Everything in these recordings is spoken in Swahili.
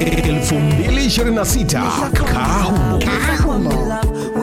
2026 Kahumo.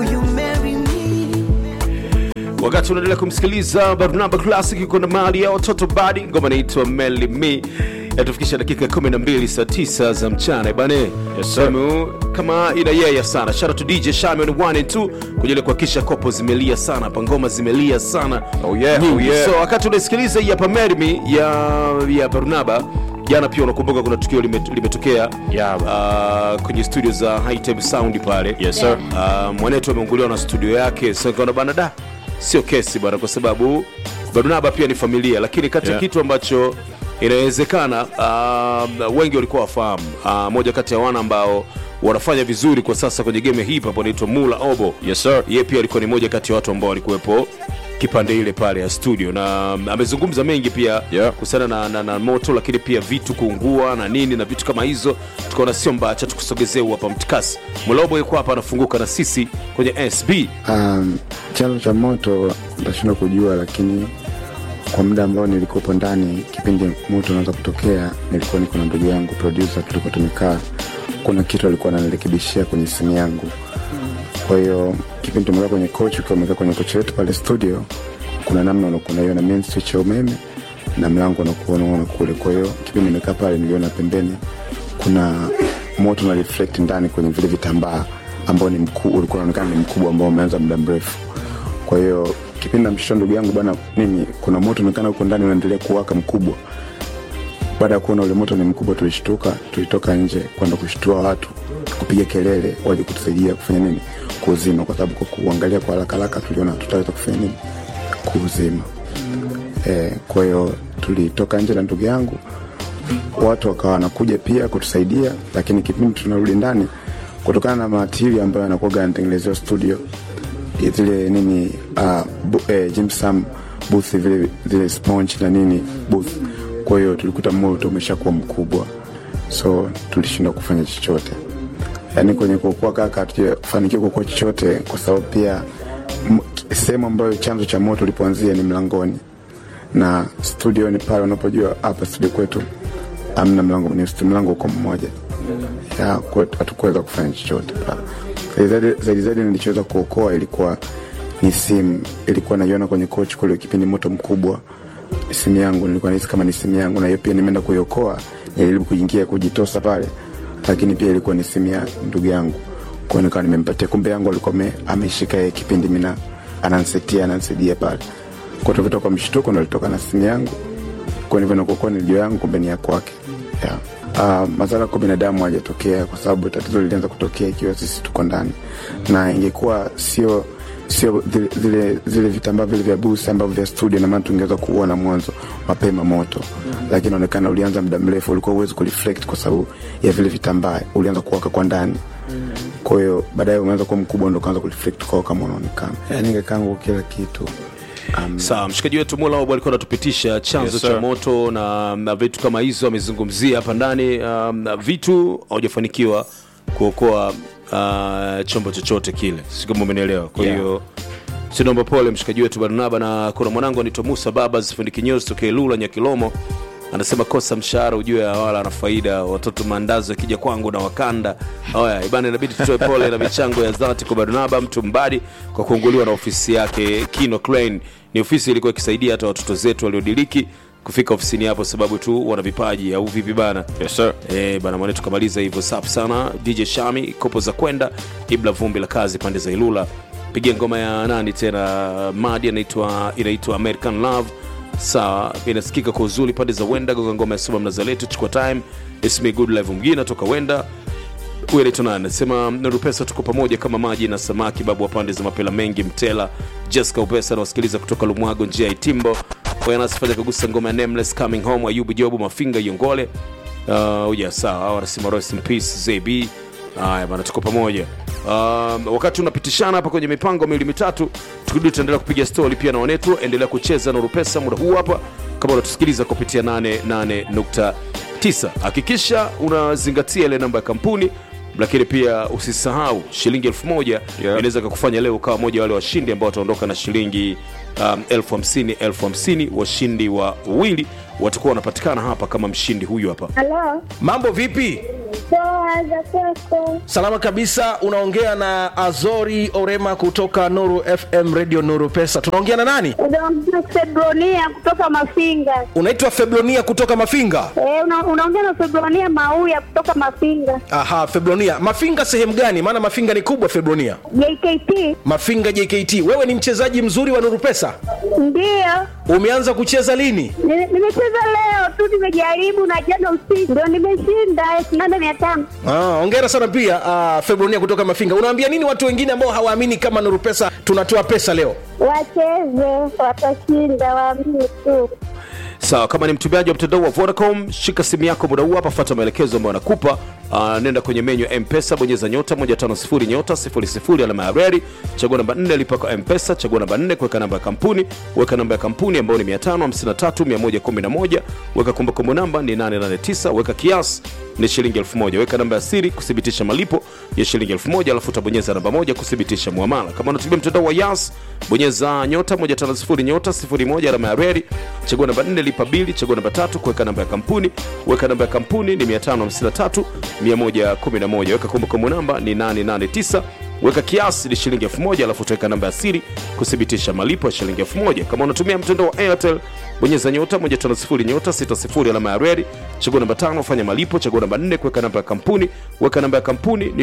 wakati unaendelea kumsikiliza barnaba classic iko na mali ya watoto badi ngoma inaitwa meli me yatufikisha dakika 12 saa 9 za mchana bane yes, kama ina yeye sana shout out to dj shaman 1 and 2 kujali kuhakikisha kopo zimelia sana hapa ngoma zimelia sana Oh yeah, Nyingi. oh yeah. so wakati unasikiliza hii hapa merimi ya ya barnaba jana pia unakumbuka kuna tukio lime- limetokea Yeah. uh, kwenye studio za Hightech sound pale Yes, sir. uh, mwanetu ameunguliwa na studio yake so nikaona bana da sio kesi bana kwa sababu barnaba pia ni familia lakini kati ya Yeah. kitu ambacho inawezekana uh, wengi walikuwa wafahamu uh, moja kati ya wana ambao wanafanya vizuri kwa sasa kwenye game ya hip hop anaitwa mula obo Yes, sir. yeye pia alikuwa ni moja kati ya watu ambao walikuwepo kipande ile pale ya studio na um, amezungumza mengi pia Yeah. kuhusiana na, na, na moto lakini pia vitu kuungua na nini na vitu kama hizo tukaona sio mbaya cha tukusogezee huu hapa mtikasi mulobo yuko hapa anafunguka na sisi kwenye sb Um, chanzo cha moto ntashindwa kujua, lakini kwa muda ambao nilikuwepo ndani, kipindi moto unaweza kutokea, nilikuwa niko na ndugu yangu producer, tulikuwa tumekaa, kuna kitu alikuwa ananirekebishia kwenye simu yangu. Kwa hiyo kipindi tumekaa kwenye coach, ukiwa umekaa kwenye coach yetu pale studio, kuna namna unakuwa unaiona main switch ya umeme na mlango unakuwa unaona kule. Kwa hiyo kipindi nimekaa pale, niliona pembeni kuna moto una reflect ndani kwenye vile vitambaa ambao ni mkuu, ulikuwa unaonekana ni mkubwa ambao umeanza muda mrefu. Kwa hiyo kipindi namshusha ndugu yangu bana, mimi kuna moto unaonekana huko ndani unaendelea kuwaka mkubwa. Baada ya kuona ule moto ni mkubwa, tulishtuka, tulitoka nje kwenda kushtua watu, kupiga kelele waje kutusaidia kufanya nini, kuuzima, kwa sababu kwa kuangalia kwa haraka haraka tuliona tutaweza kufanya nini, kuuzima. Eh, kwa hiyo tulitoka nje na ndugu yangu watu wakawa wanakuja pia kutusaidia, lakini kipindi tunarudi ndani, kutokana na matiri ambayo anakuwaga anatengenezewa studio zile nini uh, bu, eh, Jimsam booth vile zile sponge na nini booth. Kwa hiyo tulikuta moto umeshakuwa mkubwa, so tulishindwa kufanya chochote, yaani kwenye kuokoa kaka hatujafanikiwa kuokoa chochote, kwa sababu pia m- sehemu ambayo chanzo cha moto ulipoanzia ni mlangoni na studio ni pale unapojua hapa studio kwetu amna mlango ni stu- mlango uko mmoja ya kwa- hatukuweza kufanya chochote pale. Zaidi zaidi- zaidi zaidi nilichoweza kuokoa ilikuwa ni simu ilikuwa naiona kwenye coach kule kipindi moto mkubwa simu yangu nilikuwa nahisi kama ni simu yangu na hiyo pia nimeenda kuiokoa nilijaribu kuingia kujitosa pale lakini pia ilikuwa ni simu ya ndugu yangu kwa nikawa nimempatia kumbe yangu alikuwa ame- ameshika yeye kipindi mina anansetia anansaidia pale kwa tulivyotoka kwa mshtuko ndo alitoka na simu yangu kwa hivyo nakuokoa ni ndio yangu kumbe ni ya kwake yeah. Uh, madhara kwa binadamu hajatokea kwa sababu tatizo lilianza kutokea ikiwa sisi tuko ndani na ingekuwa sio sio zile, zile, zile vitambaa vile vya busi ambavyo vya studio namaana tungeweza kuona mwanzo mapema moto lakini inaonekana ulianza muda mrefu ulikuwa uwezi kureflect kwa sababu ya vile vitambaa ulianza kuwaka kwa ndani kwa hiyo baadaye umeanza kuwa mkubwa ndo ukaanza kureflect kwa kama unaonekana yani ingekangu kila kitu um, sawa mshikaji wetu mulaobo alikuwa anatupitisha chanzo Yes, cha sir. moto na, na vitu kama hizo amezungumzia hapa ndani um, na vitu haujafanikiwa kuokoa uh, chombo chochote kile si kama umenielewa kwa Yeah. hiyo sinomba pole mshikaji wetu barnaba na kuna mwanangu anaitwa musa babas fundi kinyozi tokee lula nyakilomo anasema kosa mshahara ujue wala ana faida watoto maandazi akija kwangu na wakanda haya ibana inabidi tutoe pole na michango ya dhati kwa barnaba mtu mbadi kwa kuunguliwa na ofisi yake kino Klein. ni ofisi ilikuwa ikisaidia hata watoto zetu waliodiriki kufika ofisini hapo sababu tu wana vipaji au vipi bana Yes, sir. Eh, bana mwane tukamaliza hivyo safi sana dj shami kopo za kwenda ibla vumbi la kazi pande za ilula pigia ngoma ya nani tena madi anaitwa inaitwa american love sawa inasikika kwa uzuri pande za wenda goga ngoma ya suba mnazaletu chukua time ismi good live mgina toka wenda huyu anaitwa nani anasema nurupesa tuko pamoja kama maji na samaki babu wa pande za mapela mengi mtela jessica upesa anawasikiliza kutoka lumwago njia ya itimbo anasifanya kagusa ngoma ya nameless coming home ayubu jobu mafinga yongole uh, yeah, sawa hao wanasema rest in peace zb haya bana tuko pamoja um, wakati unapitishana hapa kwenye mipango miwili mitatu tukirudi tutaendelea kupiga stori pia na wanetu endelea kucheza na rupesa muda huu hapa kama unatusikiliza kupitia 88.9 hakikisha unazingatia ile namba ya kampuni lakini pia usisahau shilingi elfu moja Yeah. inaweza kakufanya leo ukawa moja wale washindi ambao wataondoka na shilingi um, elfu hamsini elfu hamsini washindi wa wawili watakuwa wanapatikana hapa kama mshindi huyu hapa Halo, mambo vipi Poa za kwako. Salama kabisa, unaongea na Azori Orema kutoka Nuru FM Radio Nuru Pesa. Tunaongea na nani? Unaongea Febronia kutoka Mafinga. Unaitwa Febronia kutoka Mafinga. Eh, una, unaongea na Febronia Mauya kutoka Mafinga. Aha, Febronia. Mafinga sehemu gani? Maana Mafinga ni kubwa Febronia. JKT Mafinga JKT. Wewe ni mchezaji mzuri wa Nuru Pesa. ndio Umeanza kucheza lini? Ni- nimecheza leo tu, nimejaribu na jana usiku ndio nimeshinda elfu nane mia tano. Ah, hongera sana pia ah, Febronia kutoka Mafinga. Unawaambia nini watu wengine ambao hawaamini kama Nuru Pesa tunatoa pesa leo? Wacheze, watashinda, waamini tu. sawa kama ni mtumiaji wa mtandao wa vodacom shika simu yako muda huu hapa fata maelekezo ambayo anakupa uh, nenda kwenye menyu ya mpesa bonyeza nyota 150 nyota 00 alama ya reri chagua namba 4 lipa kwa mpesa chagua namba 4 kuweka namba ya kampuni weka namba ya kampuni ambayo ni 553111 weka kumbukumbu namba ni 889 weka kiasi ni shilingi 1000 weka namba ya siri kuthibitisha malipo ya shilingi 1000 alafu utabonyeza namba moja kuthibitisha muamala kama unatumia mtandao wa yas bonyeza nyota 150 nyota 01 alama ya reri chagua namba 4 lipa bili chagua namba tatu kuweka namba ya kampuni weka namba ya kampuni ni 553 111 weka kumbukumbu namba ni 889 weka kiasi ni shilingi 1000 alafu utaweka namba ya siri kuthibitisha malipo ya shilingi 1000 kama unatumia mtandao wa airtel bonyeza nyota 150 nyota 60 alama ya reri chagua namba tano fanya malipo chagua namba 4 kuweka namba ya kampuni weka namba ya kampuni ni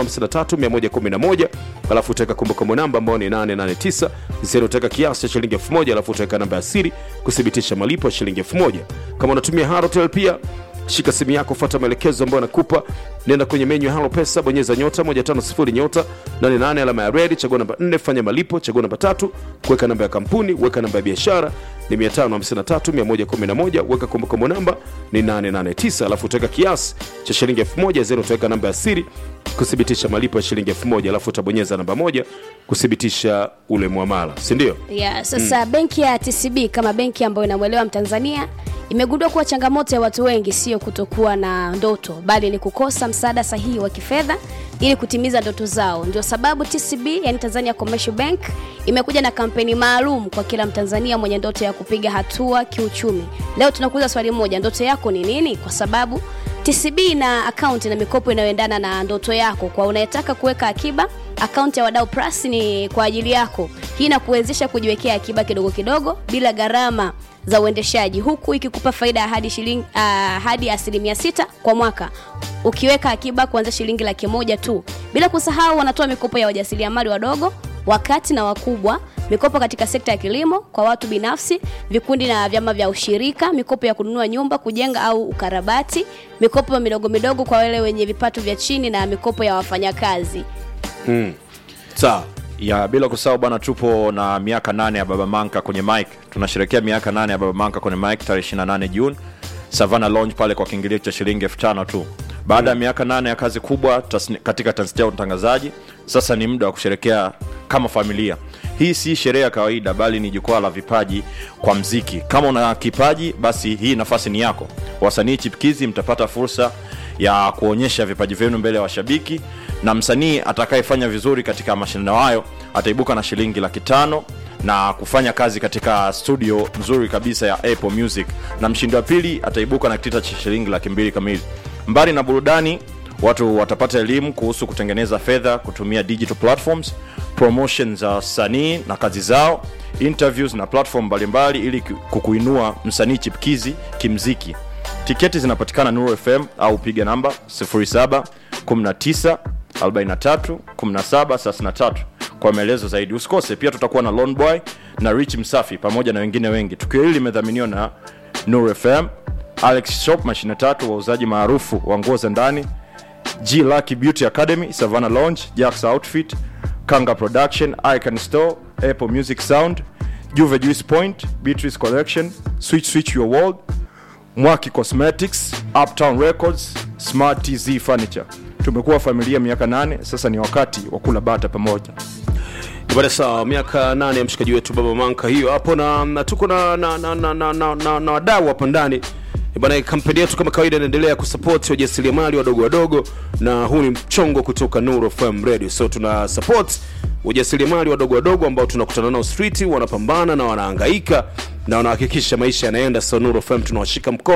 553111 alafu utaweka kumbukumbu namba ambayo ni 889 zero utaweka kiasi cha shilingi 1000 alafu utaweka namba ya siri kuthibitisha malipo ya shilingi 1000 kama unatumia harotel pia shika simu yako fuata maelekezo ambayo anakupa nenda kwenye menyu ya halo pesa bonyeza nyota 150 nyota 88 alama ya redi chagua namba 4 fanya malipo chagua namba tatu kuweka namba ya kampuni weka namba ya biashara ni 553111 weka kumbukumbu namba ni 889 alafu utaweka kiasi cha shilingi 1000 zero utaweka namba ya siri kuthibitisha malipo ya shilingi 1000 alafu utabonyeza namba moja kuthibitisha ule mwamala si ndio yeah, sasa benki ya tcb kama benki ambayo inamwelewa mtanzania imegundua kuwa changamoto ya watu wengi sio kutokuwa na ndoto bali ni kukosa msaada sahihi wa kifedha ili kutimiza ndoto zao ndio sababu tcb yani tanzania commercial bank imekuja na kampeni maalum kwa kila mtanzania mwenye ndoto ya kupiga hatua kiuchumi leo tunakuuliza swali moja ndoto yako ni nini kwa sababu tcb ina akaunti na mikopo inayoendana na ndoto yako kwa unayetaka kuweka akiba akaunti ya wadau plus ni kwa ajili yako hii inakuwezesha kujiwekea akiba kidogo kidogo bila gharama za uendeshaji huku ikikupa faida ya hadi shilingi uh, hadi asilimia sita kwa mwaka ukiweka akiba kuanzia shilingi laki moja tu bila kusahau wanatoa mikopo ya wajasiriamali wadogo wakati na wakubwa mikopo katika sekta ya kilimo kwa watu binafsi vikundi na vyama vya ushirika mikopo ya kununua nyumba kujenga au ukarabati mikopo midogo midogo kwa wale wenye vipato vya chini na mikopo ya wafanyakazi sawa ya bila kusahau bwana tupo na miaka nane ya baba manka kwenye mike tunasherekea miaka nane ya baba manka kwenye mike tarehe 28 juni savana lounge pale kwa kiingilio cha shilingi elfu tano tu baada ya miaka nane ya kazi kubwa tasni, katika tasnia ya utangazaji sasa ni muda wa kusherekea kama familia hii si sherehe ya kawaida bali ni jukwaa la vipaji kwa mziki kama una kipaji basi hii nafasi ni yako wasanii chipkizi mtapata fursa ya kuonyesha vipaji vyenu mbele ya washabiki na msanii atakayefanya vizuri katika mashindano hayo ataibuka na shilingi laki tano na kufanya kazi katika studio nzuri kabisa ya apple music na mshindi wa pili ataibuka na kitita cha shilingi laki mbili kamili mbali na burudani watu watapata elimu kuhusu kutengeneza fedha kutumia digital platforms promotion za wasanii na kazi zao interviews na platform mbalimbali ili kukuinua msanii chipkizi kimziki tiketi zinapatikana nuru fm au piga namba 07 19 43 17 33 kwa maelezo zaidi usikose pia tutakuwa na Lone boy na rich msafi pamoja na wengine wengi tukio hili limedhaminiwa na nuru fm alex shop mashine tatu wauzaji maarufu wa nguo za ndani g lucky beauty academy savannah lounge jacks outfit kanga production icon store apple music sound juve juice point beatrice collection switch switch your world mwaki cosmetics uptown records smart tz furniture tumekuwa familia miaka nane sasa ni wakati wa kula bata pamoja bada sawa miaka nane ya mshikaji wetu baba manka hiyo hapo na, na tuko na, na, na, na, na, na, na, na wadau hapa ndani bana kampeni yetu kama kawaida inaendelea kusapoti wajasiriamali wadogo wadogo na huu ni mchongo kutoka nuru fm radio so tuna support wajasiriamali wadogo wadogo ambao tunakutana nao street wanapambana na wanahangaika na wanahakikisha maisha yanaenda so nuru fm tunawashika mkono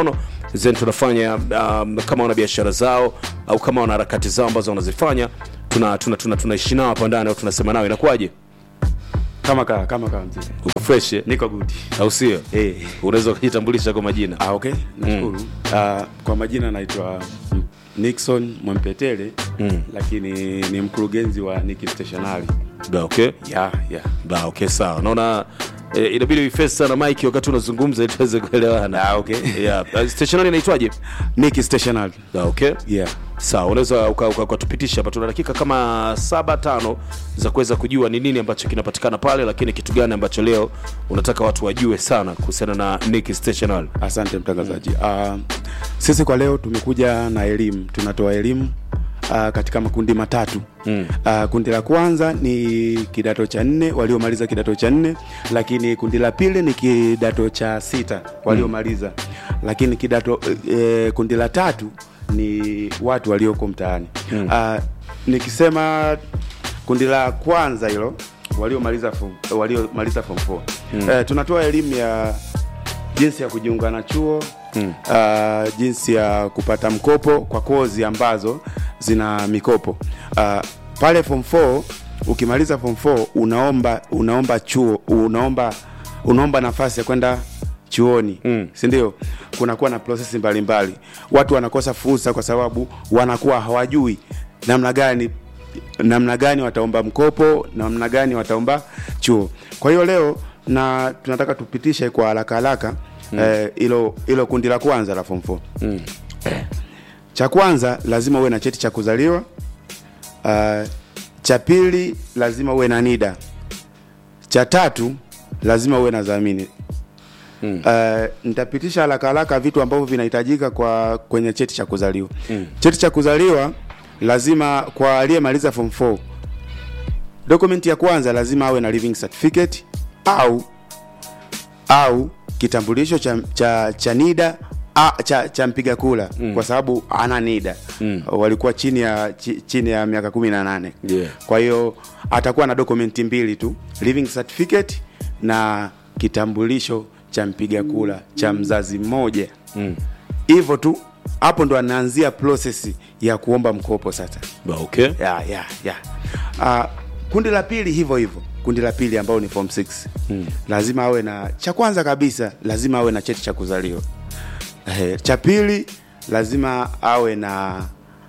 then tunafanya um, kama wana biashara zao au kama wana harakati zao ambazo wanazifanya tuna tuna tuna tunaishi nao hapa ndani au tunasema nao inakuwaje kama ka kama kama mzee uko fresh eh? niko good au sio eh unaweza ukajitambulisha kwa majina ah okay nashukuru mm. uh, kwa majina naitwa Nixon Mwempetele mm. lakini ni mkurugenzi wa Niki Stationery Ba, okay yeah yeah Ba, okay sawa naona eh, inabidi uiface sana mike wakati unazungumza ili tuweze kuelewana ah okay yeah. uh, stationary inaitwaje Niki Stationery Ba, okay yeah sawa unaweza uka- uka- ukatupitisha hapa tuna dakika kama saba tano za kuweza kujua ni nini ambacho kinapatikana pale lakini kitu gani ambacho leo unataka watu wajue sana kuhusiana na Nick Stationery asante mtangazaji uh, sisi kwa leo tumekuja na elimu tunatoa elimu Uh, katika makundi matatu mm. uh, kundi la kwanza ni kidato cha nne waliomaliza kidato cha nne lakini kundi la pili ni kidato cha sita waliomaliza mm. lakini kidato eh, kundi la tatu ni watu walioko mtaani mm. uh, nikisema kundi la kwanza hilo waliomaliza form- waliomaliza form 4 mm. uh, tunatoa elimu ya jinsi ya kujiunga na chuo mm. uh, jinsi ya kupata mkopo kwa kozi ambazo zina mikopo uh, pale form 4 ukimaliza form 4 unaomba unaomba chuo unaomba unaomba nafasi ya kwenda chuoni mm. sindio kunakuwa na prosesi mbalimbali watu wanakosa fursa kwa sababu wanakuwa hawajui namna gani namna gani wataomba mkopo namna gani wataomba chuo kwa hiyo leo na tunataka tupitishe kwa haraka haraka hilo mm. hilo kundi la kwanza la form 4 mm. cha kwanza lazima uwe na cheti cha kuzaliwa uh, cha pili lazima uwe na nida cha tatu lazima uwe na dhamini Mm. Uh, nitapitisha haraka haraka vitu ambavyo vinahitajika kwa kwenye cheti cha kuzaliwa mm. cheti cha kuzaliwa lazima kwa aliyemaliza form 4 dokumenti ya kwanza lazima awe na living certificate au au kitambulisho cha, cha, cha nida a, cha, cha mpiga kula mm. kwa sababu ana nida mm. walikuwa chini ya chi, chini ya miaka kumi na nane Yeah. kwa hiyo atakuwa na dokumenti mbili tu living certificate na kitambulisho cha mpiga kula cha mzazi mmoja hivyo tu hapo ndo anaanzia process ya kuomba mkopo sasa Ba, okay ya ya ya uh, kundi la pili hivyo hivyo kundi la pili ambao ni form 6 hmm. lazima awe na cha kwanza kabisa lazima awe na cheti cha kuzaliwa eh, cha pili lazima awe na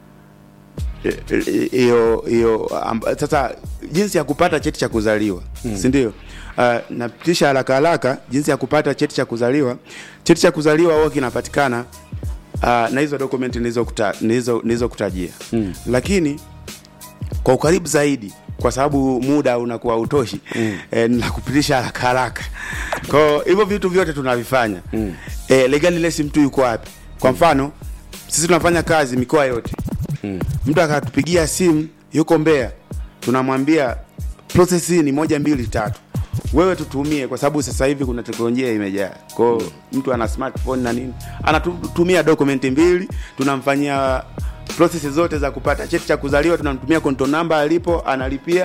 eh, eh, hiyo hiyo amba- sasa jinsi ya kupata cheti cha kuzaliwa hmm. si ndio uh, napitisha haraka haraka jinsi ya kupata cheti cha kuzaliwa cheti cha kuzaliwa huwa kinapatikana uh, na hizo dokumenti nilizokuta- nilizo- nilizokutajia mm. lakini kwa ukaribu zaidi kwa sababu muda unakuwa utoshi mm. e, nakupitisha haraka haraka kwao hivyo vitu vyote tunavifanya mm. e, legalilesi mtu yuko wapi kwa mfano sisi tunafanya kazi mikoa yote mm. mtu akatupigia simu yuko mbea tunamwambia process hii ni moja mbili tatu wewe tutumie kwa sababu sasa hivi kuna teknolojia imejaa kwao mm. mtu ana smartphone na nini anatumia dokumenti mbili tunamfanyia process zote za kupata cheti cha kuzaliwa tunamtumia konto namba alipo analipia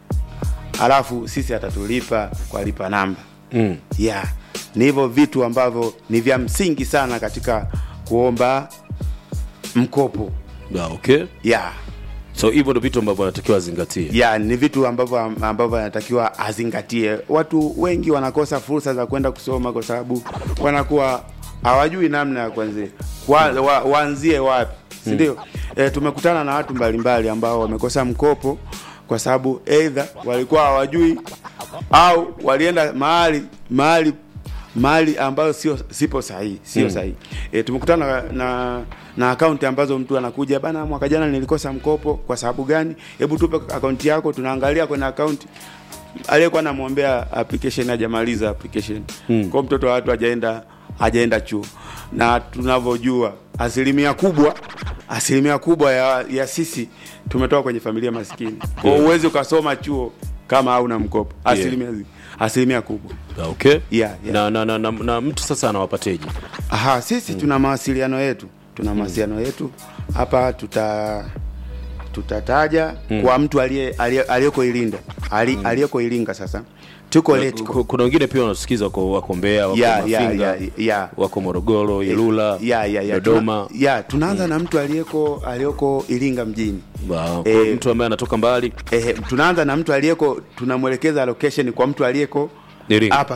alafu sisi atatulipa kwa lipa namba mm. yeah ni hivyo vitu ambavyo ni vya msingi sana katika kuomba mkopo Ba, okay yeah so hivyo ndo vitu ambavyo anatakiwa azingatie ya ni vitu ambavyo ambavyo anatakiwa azingatie watu wengi wanakosa fursa za kwenda kusoma kwa sababu wanakuwa hawajui namna ya kuanzia wa, wa, waanzie wapi sindio hmm. e, tumekutana na watu mbalimbali ambao wamekosa mkopo kwa sababu eidha walikuwa hawajui au walienda mahali mahali mahali ambayo sio sipo sahihi sio mm. sahihi e, tumekutana na, na na akaunti ambazo mtu anakuja bana mwaka jana nilikosa mkopo kwa sababu gani hebu tupe akaunti yako tunaangalia kwenye akaunti aliyekuwa namwombea application hajamaliza application mm. kwa mtoto wa watu hajaenda hajaenda chuo na tunavyojua asilimia kubwa asilimia kubwa ya, ya sisi tumetoka kwenye familia maskini kwa Yeah. uwezi ukasoma chuo kama hauna mkopo asilimia zi- asilimia kubwa Ba, okay Yeah, yeah. Na, na, na, na, na mtu sasa anawapateje Aha, sisi mm. tuna mawasiliano yetu tuna mawasiliano yetu hapa tuta tutataja mm. kwa mtu aliye- aliye- aliyeko Irinda ali, aliyeko Iringa sasa tuko Kuna- Letco. kuna wengine pia wanasikiza wako, wako Mbeya wako Ya, ya, Mafinga ya, ya. wako Morogoro Ilula ya, ya, ya. Dodoma Tuna, ya tunaanza na mtu aliyeko aliyoko Iringa mjini Wow. Kwa Eh, mtu ambaye anatoka mbali eh, tunaanza na mtu aliyeko tunamwelekeza location kwa mtu aliyeko Iringa. hapa